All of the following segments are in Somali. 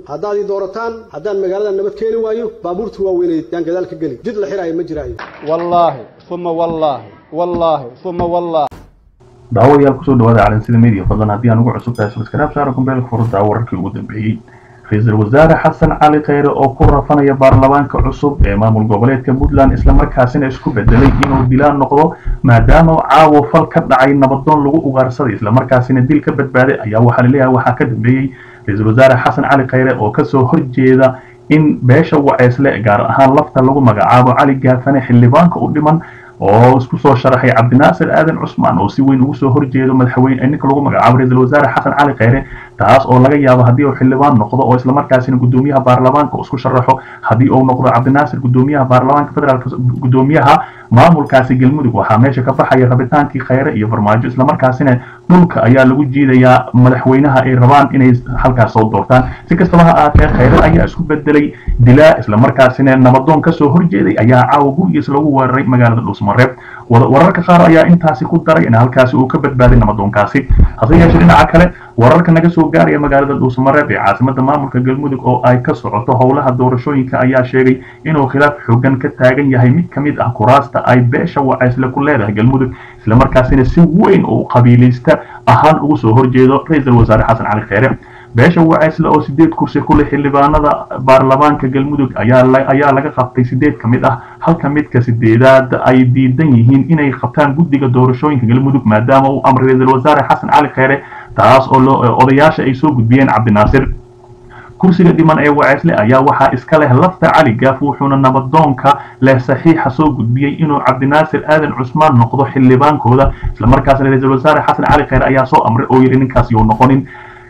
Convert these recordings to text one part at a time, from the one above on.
haddaad ii doorataan haddaan magaalada nabad keeni waayo baabuurta waaweyneed yaan gadaal ka geli jid la xiraayo ma jiraayo wallaahi uma wallaahi wallaahi uma wallaahi daawayaal kusoo dhawaada calansida media fadlan haddii aan ugu cusub tahay subscribe saara kumbeelka furada wararkii ugu dambeeyey ra-iisul wasaare xasan cali kheyre oo ku rafanaya baarlamaanka cusub ee maamul goboleedka puntland islamarkaasina isku bedelay inuu dilaan noqdo maadaama caawo fal ka dhacay nabadoon lagu ugaarsaday islamarkaasina dil ka badbaaday ayaa waxaa laleeyahay waxaa ka dambeeyey ra-iisul wasaare xasan cali kheyre oo kasoo horjeeda in beesha waceysle gaar ahaan lafta lagu magacaabo cali gaafane xildhibaanka u dhiman oo isku soo sharaxay cabdinaasir aadan cusmaan oo si weyn ugu soo horjeedo madaxweyne ninka lagu magacaabo ra-iisul wasaare xasan cali kheyre taas oo laga yaabo haddii uu xildhibaan noqdo oo islamarkaasina gudoomiyaha baarlamaanka uu isku sharaxo haddii uu noqdo cabdinaasir gudoomiyaha baarlamaanka federaalk gudoomiyaha maamulkaasi galmudug waxaa meesha ka baxaya rabitaankii kheyre iyo farmaajo islamarkaasina dhulka ayaa lagu jiidayaa madaxweynaha ay rabaan inay halkaas soo doortaan si kastaba ha ahaatee kheyre ayaa isku bedelay dilaa islamarkaasina nabadoon kasoo horjeeday ayaa caawa gurigiis lagu weeraray magaalada dhuusmareeb wararka qaar ayaa intaasi ku daray in halkaasi uu ka badbaaday nabadoonkaasi hase yeeshee dhinaca kale wararka naga soo gaaraya magaalada dhuusmareeb ee caasimada maamulka galmudug oo ay ka socoto howlaha doorashooyinka ayaa sheegay inuu khilaaf xoogan ka taagan yahay mid ka mid ah kuraasta ay beesha waceysle ku leedahay galmudug islamarkaasina si weyn oo qabiilaysta ahaan ugu soo horjeedo ra-iisul wasaare xasan cali kheyre beesha waceysle oo sideed kursi ku leh xildhibaanada baarlamaanka galmudug ayaa laga qabtay sideed ka mid ah halka midka sideedaad ay diidan yihiin inay qabtaan guddiga doorashooyinka galmudug maadaama uu amray ra-iisul wasaare xasan cali kheyre taas oo odayaasha ay soo gudbiyeen cabdinaasir kursiga dhiman ee waceysle ayaa waxaa iska leh lafta cali gaaf wuxuuna nabadoonka leh saxiixa soo gudbiyey inuu cabdinaasir aadan cusmaan noqdo xildhibaankooda islamarkaasna ra-iisul wasaare xasan cali kheyre ayaa soo amray oo yidhi ninkaas yuu noqonin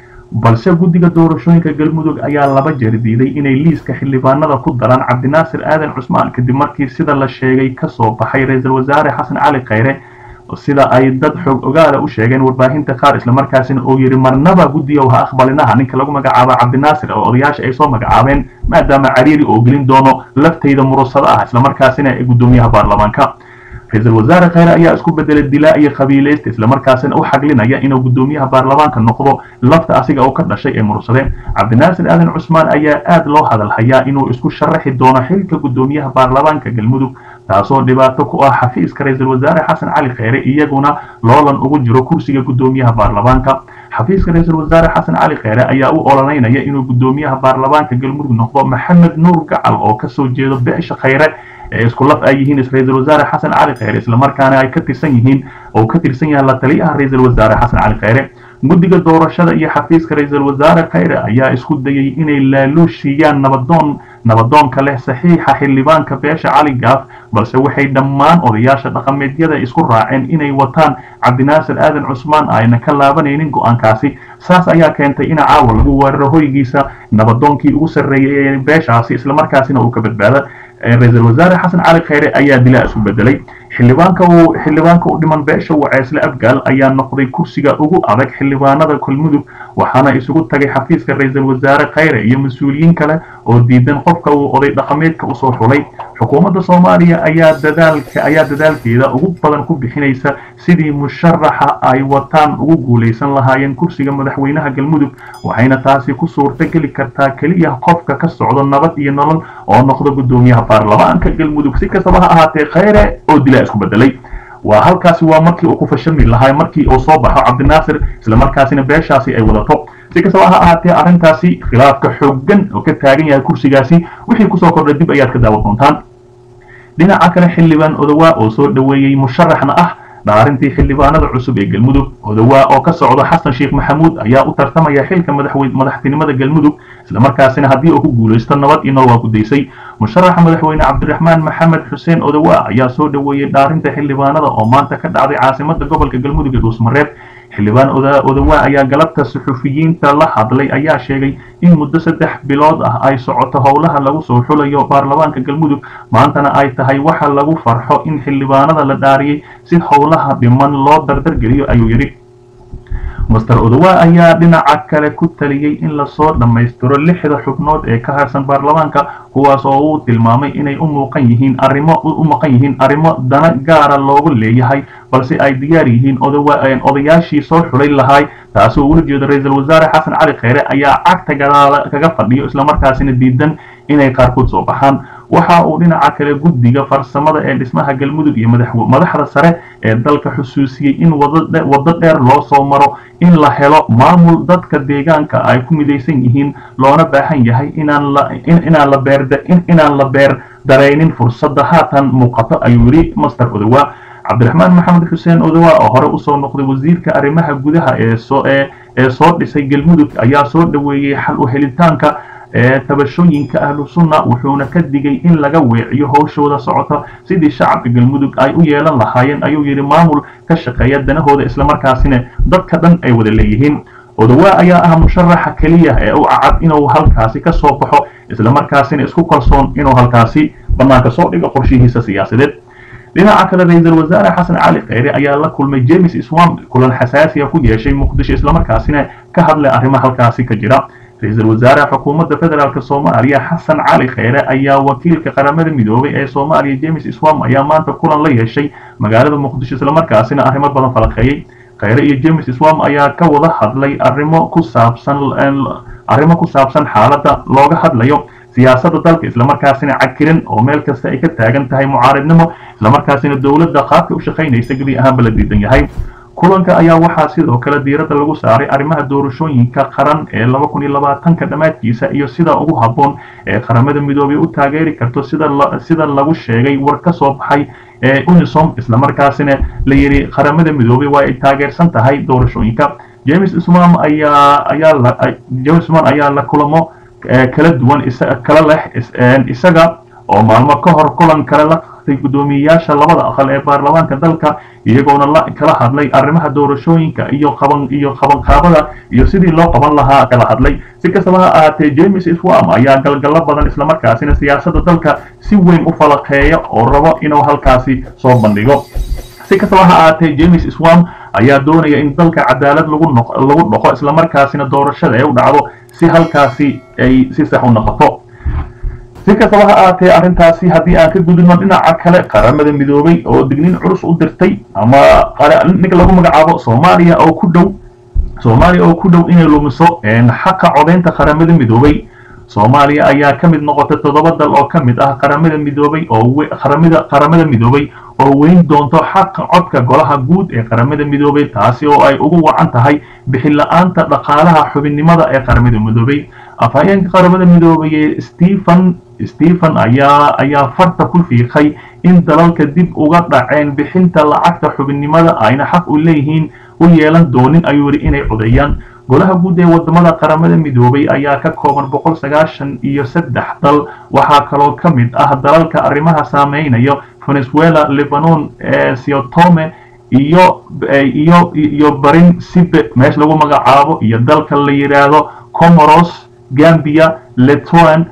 balse guddiga doorashooyinka galmudug ayaa laba jeer diiday inay liiska xildhibaanada ku daraan cabdinaasir aadan cusmaan kadib markii sida la sheegay kasoo baxay ra-iisul wasaare xasan cali kheyre sida ay dad xoog ogaala u sheegeen warbaahinta qaar islamarkaasina uu yidhi marnaba guddigow ha aqbalinaha ninka lagu magacaabo cabdinaasir oo odayaasha ay soo magacaabeen maadaama cariiri oo gelin doono laftayda murusado ah islamarkaasina ee guddoomiyaha baarlamaanka ra-iisul wasaare kheyre ayaa isku bedelay dilaa iyo qabiilaysta islamarkaasina u xaglinaya inuu guddoomiyaha baarlamaanka noqdo lafta asiga oo ka dhashay ee murursade cabdinaasir aadan cusmaan ayaa aad loo hadalhayaa inuu isku sharaxi doono xilka guddoomiyaha baarlamaanka galmudug taasoo dhibaato ku ah xafiiska ra-iisul wasaare xasan cali kheyre iyaguna loolan ugu jiro kursiga guddoomiyaha baarlamaanka xafiiska ra-iisul wasaare xasan cali kheyre ayaa u ololeynaya inuu guddoomiyaha baarlamaanka galmudug noqdo maxamed nuur gacal oo kasoo jeedo beesha kheyre ee isku laf ay yihiin ra-iisul wasaare xasan cali kheyre islamarkaana ay ka tirsan yihiin oo ka tirsan yahay la taliyaha ra-iisul wasaare xasan cali kheyre guddiga doorashada iyo xafiiska ra-iisul wasaare kheyre ayaa isku dayay inay laaluushiyaan nabadoon nabadoonka leh saxiixa xildhibaanka beesha cali gaaf balse waxay dhammaan odayaasha dhaqameedyada isku raaceen inay wataan cabdinaasir aadan cusmaan ayna ka laabanaynin go-aankaasi saas ayaa keentay in caawa lagu weeraro hoygiisa nabadoonkii ugu sarreeyay ee beeshaasi islamarkaasina uu ka badbaada ra-iisul wasaare xasan cali kheyre ayaa dilaa isu bedelay xildhibaanka uu xildhibaanka u dhiman beesha waceysle abgaal ayaa noqday kursiga ugu adag xildhibaanada galmudug waxaana isugu tagay xafiiska ra-iisul wasaare kheyre iyo mas-uuliyiin kale oo diidan qofka uu oday dhaqameedka usoo xulay xukuumadda soomaaliya ayaa dadaalka ayaa dadaalkeeda ugu badan ku bixinaysa sidii musharaxa ay wataan ugu guulaysan lahaayeen kursiga madaxweynaha galmudug waxayna taasi ku suurta geli kartaa keliya qofka ka socdo nabad iyo nolol oo noqdo guddoomiyaha baarlamaanka galmudug si kastaba ha ahaatee kheyre oo dilaa isku bedelay waa halkaasi waa markii uu ku fashami lahaa markii uu soo baxo cabdinaasir islamarkaasina beeshaasi ay wadato si kastaba ha ahaatee arrintaasi khilaafka xoogan oo ka taagan yahay kursigaasi wixii kusoo kordhay dib ayaad ka daawan doontaan dhinaca kale xildhibaan odowaa oo soo dhoweeyey musharaxna ah dhaarintii xildhibaanada cusub ee galmudug odowaa oo ka socdo xasan sheekh maxamuud ayaa u tartamaya xilka madaxtinimada galmudug islamarkaasina haddii uu ku guulaysto nabad iyo nolol waa gudaysay musharaxa madaxweyne cabdiraxmaan maxamed xuseen odowaa ayaa soo dhoweeyey dhaarinta xildhibaanada oo maanta ka dhacday caasimada gobolka galmudug ee dhuusmareeb xildhibaan odowaa ayaa galabta suxufiyiinta la hadlay ayaa sheegay in muddo saddex bilood ah ay socoto howlaha lagu soo xulayo baarlamaanka galmudug maantana ay tahay waxa lagu farxo in xildhibaanada la dhaariyey si howlaha dhiman loo dardargeliyo ayuu yidhi master odowa ayaa dhinaca kale ku taliyey in lasoo dhammaystiro lixda xubnood ee ka harsan baarlamaanka kuwaas oo uu tilmaamay inay u muuqan yihiin arrimo u maqan yihiin arrimo dana gaara loogu leeyahay balse ay diyaar yihiin odayaashii soo xulay lahay taasi oo ula jeeda ra-iisul wasaare xasan cali kheyre ayaa cagta gadaala kaga fadhiyo islamarkaasina diidan inay qaarkood soo baxaan waxa uu dhinaca kale guddiga farsamada ee dhismaha galmudug iyo madaxda sare ee dalka xusuusiyey in waddo dheer loo soo maro in la helo maamul dadka deegaanka ay ku midaysan yihiin loona baahan yahay inaan la beer daraynin fursadda haatan muuqato ayuu yidhi master odowa cabdiraxmaan maxamed xuseen odowa oo hore usoo noqday wasiirka arrimaha gudaha ee soo dhisay galmudug ayaa soo dhoweeyey xal u helitaanka tabashooyinka ahlu sunna wuxuuna ka digay in laga weeciyo howshooda socota sidii shacabka galmudug ay u yeelan lahaayeen ayuu yidhi maamul ka shaqeeya danahooda islamarkaasina dadka dhan ay wada leeyihiin odowa ayaa ah musharaxa keliya ee u cacad inuu halkaasi ka soo baxo islamarkaasina isku kalsoon inuu halkaasi bannaanka soo dhigo qorshihiisa siyaasadeed dhinaca kale ra-iisul wasaare xasan cali kheyre ayaa la kulmay james iswam kulan xasaasiya ku yeeshay muqdisho islamarkaasina ka hadlay arrimaha halkaasi ka jira ra-iisul wasaare xukuumadda federaalk soomaaliya xasan cali kheyre ayaa wakiilka qaramada midoobay ee soomaaliya james iswam ayaa maanta kulan la yeeshay magaalada muqdisho islamarkaasina arrimo badan falaqeeyey kheyre iyo james iswam ayaa ka wada hadlay arrimo ku saabsan arrimo ku saabsan xaaladda looga hadlayo siyaasadda dalka islamarkaasina cakiran oo meel kasta ay ka taagan tahay mucaaridnimo islamarkaasina dowladda qaabka u shaqaynaysa gebi ahaanba la diidan yahay kulanka ayaa waxaa sidoo kale diiradda lagu saaray arrimaha doorashooyinka qaran ee laba kun iyo labaatanka dhammaadkiisa iyo sida ugu habboon ee qaramada midoobay u taageeri karto sida sida lagu sheegay war ka soo baxay ee unisom islamarkaasina la yidhi qaramada midoobay waa ay taageersan tahay doorashooyinka james ismam ayaa ayaa james isman ayaa la kulamo kala duwan kala leh isaga oo maalmo ka hor kulan kale la qaatay guddoomiyeyaasha labada aqal ee baarlamaanka dalka iyagoona la kala hadlay arrimaha doorashooyinka iyo qaban iyo qabanqaabada iyo sidii loo qaban lahaa kala hadlay si kastaba ha ahaatee james iswam ayaa galgallo badan islamarkaasina siyaasadda dalka si weyn u falaqeeya oo rabo inuu halkaasi soo bandhigo si kastaba ha ahaatee james iswam ayaa doonaya in dalka cadaalad lagu lagu dhaqo islamarkaasina doorashada ay u dhacdo si halkaasi ay si sax u noqoto si kastaba ha ahaatee arrintaasi haddii aan ka gudubno dhinaca kale qaramada midoobay oo digniin culus u dirtay ama ninka lagu magacaabo soomaaliya oo ku dhow soomaaliya oo ku dhow inay lumiso xaqa codaynta qaramada midoobay soomaaliya ayaa ka mid noqotay toddoba dal oo ka mid ah qaramada midoobay oo qaramada qaramada midoobay oo weyn doonto xaqa codka golaha guud ee qaramada midoobay taasi oo ay ugu wacan tahay bixin la-aanta dhaqaalaha xubinnimada ee qaramada midoobay afhayeenka qaramada midoobay ee stephen stephen ayaa ayaa farta ku fiiqay in dalalka dib uga dhaceen bixinta lacagta xubinnimada ayna xaq u leeyihiin u yeelan doonin ayuu yidhi inay codeeyaan golaha guud ee wadamada qaramada midoobay ayaa ka kooban boqol sagaashan iyo saddex dal waxaa kaloo ka mid ah dalalka arrimaha saameynayo venezuela lebanon siotome iyo iyo iyo barin sibe meesha lagu magacaabo iyo dalka la yidhaahdo comoros gambia letoan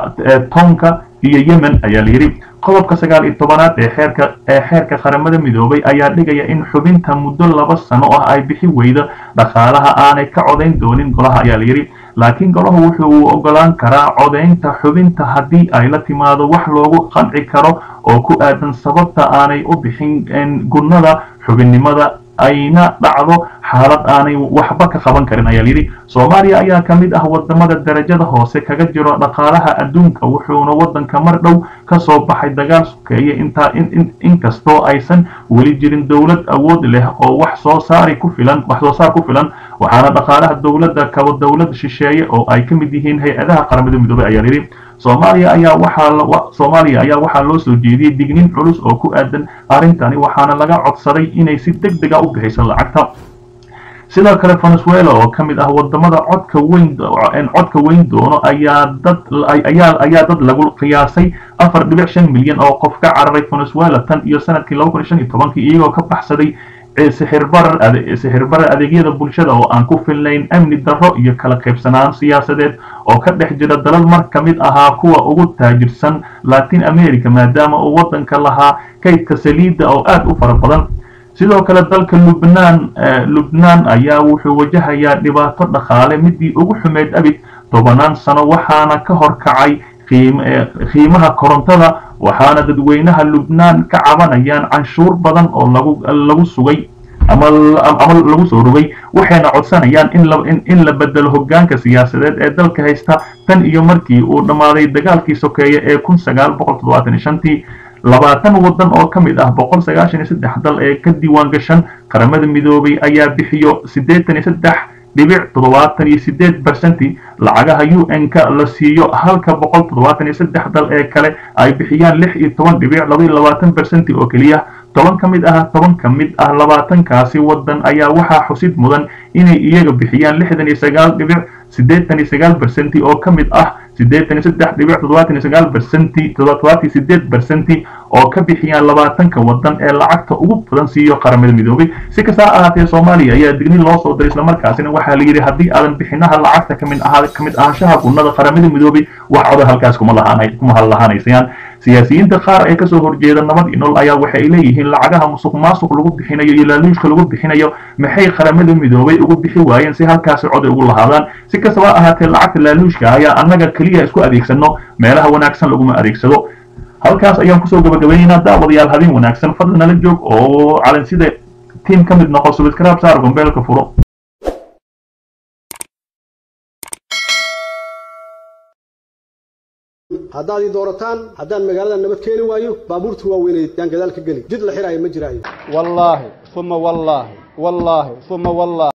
tonka iyo yemen ayaa la yidhi qodobka sagaal iyo tobanaad ee xeerka ee xeerka qaramada midoobay ayaa dhigaya in xubinta muddo laba sano ah ay bixi weydo dhaqaalaha aanay ka codayn doonin golaha ayaa la yidhi laakiin golahu wuxuu ogolaan karaa codaynta xubinta haddii ay la timaado wax loogu qanci karo oo ku aadan sababta aanay u bixin gunnada xubinnimada ayna dhacdo xaalad aanay waxba ka qaban karin ayaa layidhi soomaaliya ayaa ka mid ah wadamada darajada hoose kaga jiro dhaqaalaha adduunka wuxuuna waddanka mar dhow ka soo baxay dagaal sukeeye intaa inkastoo aysan weli jirin dowlad awood leh oo wax soo saari ku filan wax soo saar ku filan waxaana dhaqaalaha dowladda kaba dowlad shisheeye oo ay ka mid yihiin hay-adaha qaramada midoobay ayaa layidhi soomaaliya ayaa waxaa soomaaliya ayaa waxaa loo soo jeediyey digniin culus oo ku aadan arrintani waxaana laga codsaday inay si deg dega u bixiso lacagta sidoo kale venezuela oo ka mid ah wadamada codka weyn codka weyn doono ayaa dad ayaa ayaa dad lagu qiyaasay afar dhibic shan milyan oo qof ka cararay venezuela tan iyo sanadkii laba kun iyo shan iyo tobankii iyagoo ka baxsaday sixirbarar sixirbarar adeegyada bulshada oo aan ku filnayn amni darro iyo kala qaybsanaan siyaasadeed oo ka dhex jira dalal mar ka mid ahaa kuwa ugu taajirsan latin america maadaama uu waddanka lahaa kaydka saliidda oo aad u fara badan sidoo kale dalka lubnaan lubnaan ayaa wuxuu wajahayaa dhibaato dhaqaale midii ugu xumeyd abid tobanaan sano waxaana ka hor kacay qiimaha korontada waxaana dadweynaha lubnaan ka cabanayaan canshuur badan oo lagu lagu sugay ama ama lagu soo rogay waxayna codsanayaan in la in la bedelo hoggaanka siyaasadeed ee dalka haysta tan iyo markii uu dhammaaday dagaalkii sokeeye ee kun sagaal boqol toddobaatan iyo shantii labaatan waddan oo ka mid ah boqol sagaashan iyo saddex dal ee ka diiwaan gashan qaramada midoobay ayaa bixiyo siddeetan iyo saddex dhibic toddobaatan iyo sideed barcenti lacagaha u n-ka la siiyo halka boqol toddobaatan iyo saddex dal ee kale ay bixiyaan lix iyo toban dhibic laba iyo labaatan barcenti oo keliya toban ka mid ah toban ka mid ah labaatankaasi waddan ayaa waxaa xusid mudan inay iyaga bixiyaan lixdan iyo sagaal dhibic siddeetan iyo sagaal barcenti oo ka mid ah siddeetan iyo saddex dhibic toddobaatan iyo sagaal barcenti toddobaatan iyo sideed barcenti oo ka bixiyaan labaatanka waddan ee lacagta ugu badan siiyo qaramada midoobay si kasta ha ahaatee soomaaliya ayaa dignin loo soo diray islamarkaasina waxaa la yidhi haddii aadan bixinaha lacagta kamid ahaa kamid ahaanshaha gunnada qaramada midoobay wax coda halkaas kuma lahaanay kuma hadlahaanaysayaan siyaasiyiinta qaar ee kasoo horjeeda nabad iyo nolol ayaa waxay leeyihiin lacagaha musuq maasuq lagu bixinayo iyo laaluushka lagu bixinayo maxay qaramada midoobay ugu bixi waayeen si halkaasi cod ay ugu lahaadaan si kastaba ha ahaatee lacagta laaluushka ayaa annaga keliya isku adeegsano meelaha wanaagsan laguma adeegsado halkaas ayaan kusoo gabagabaynaynaa daawadayaal habeen wanaagsan fadlan nala joog oo calansida tiim ka mid noqo subscribe saar gombeelka furo haddaad ii doorataan haddaan magaalada nabad keeni waayo baabuurta waaweynay yaan gadaal ka geli jid la xiraayo ma jiraayo wallaahi uma wallaahi wallaahi uma wallaahi